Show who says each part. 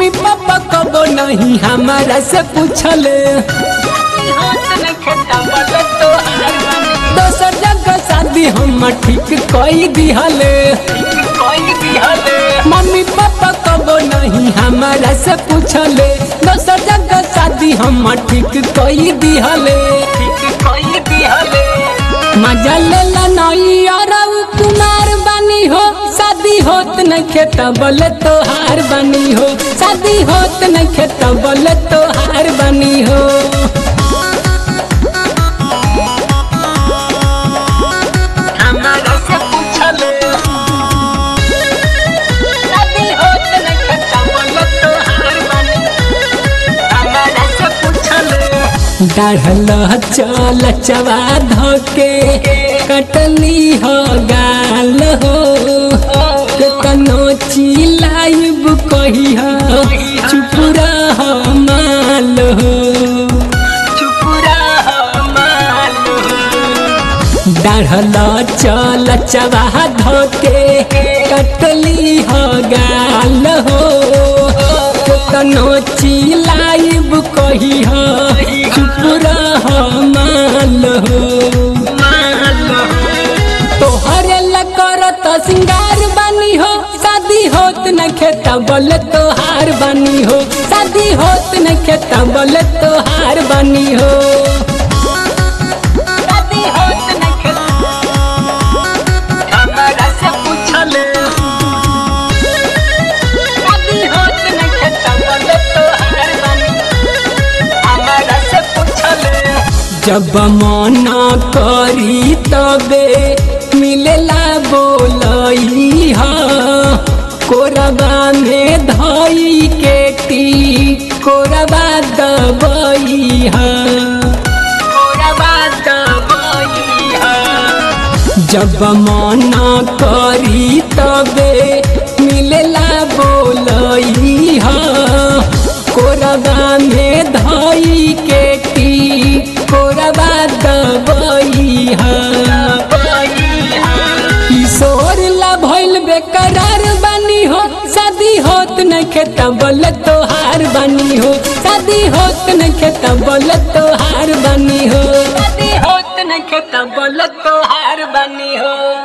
Speaker 1: mummy papa कबो नहीं हमारा से पूछले दोसर जगह शादी हम ठीक कई दिहले मम्मी पापा कबो नहीं हमारा से पूछले दोसर जगह शादी हम ठीक कई दिहले मजा लेला नई और कुमार बनी हो शादी होत न खेत बोले तोहार बनी हो शादी होत न खेत बोले तोहार बनी हो
Speaker 2: हमारा से पूछले शादी होत न खत्म बोलो तो हार बनी हमारा से पूछले
Speaker 1: डाढ़ल चल चवा धोके कटली हो गाल हो केतनो चिलाइब कही हो चुप रह माल हो
Speaker 2: चुप रह मालू
Speaker 1: डाढ़ल चल चवा धोके कटली हो गाल हो केतनो चिलाइब कही हो चुप रह माल हो
Speaker 2: मालू
Speaker 1: तोहरे लकर तो सिंगार बनी हो शादी होत न खेता बोले तोहार बनी हो शादी होत न खेता बोले तोहार बनी हो
Speaker 2: शादी होत न खत्म हमारा से पूछले शादी होत न खत्म बोलो तो हार बनी हमारा से पूछले
Speaker 1: जब मना करी तबे मिलेला बोलई हा कोरबा में धई के टी कोरबा दबई हा
Speaker 2: पूरा बात बोई है
Speaker 1: जब मना करी तबे मिलेला बोलई हा कोरबा में धई के टी कोरबा दबई हा किशोर ला भइल बेकरार बनी हो शादी होत न खेत बोल तोहार बनी हो शादी होत न खेत बोल तोहार बनी हो
Speaker 2: शादी होत न खत्म बोलो तो हार बनी हो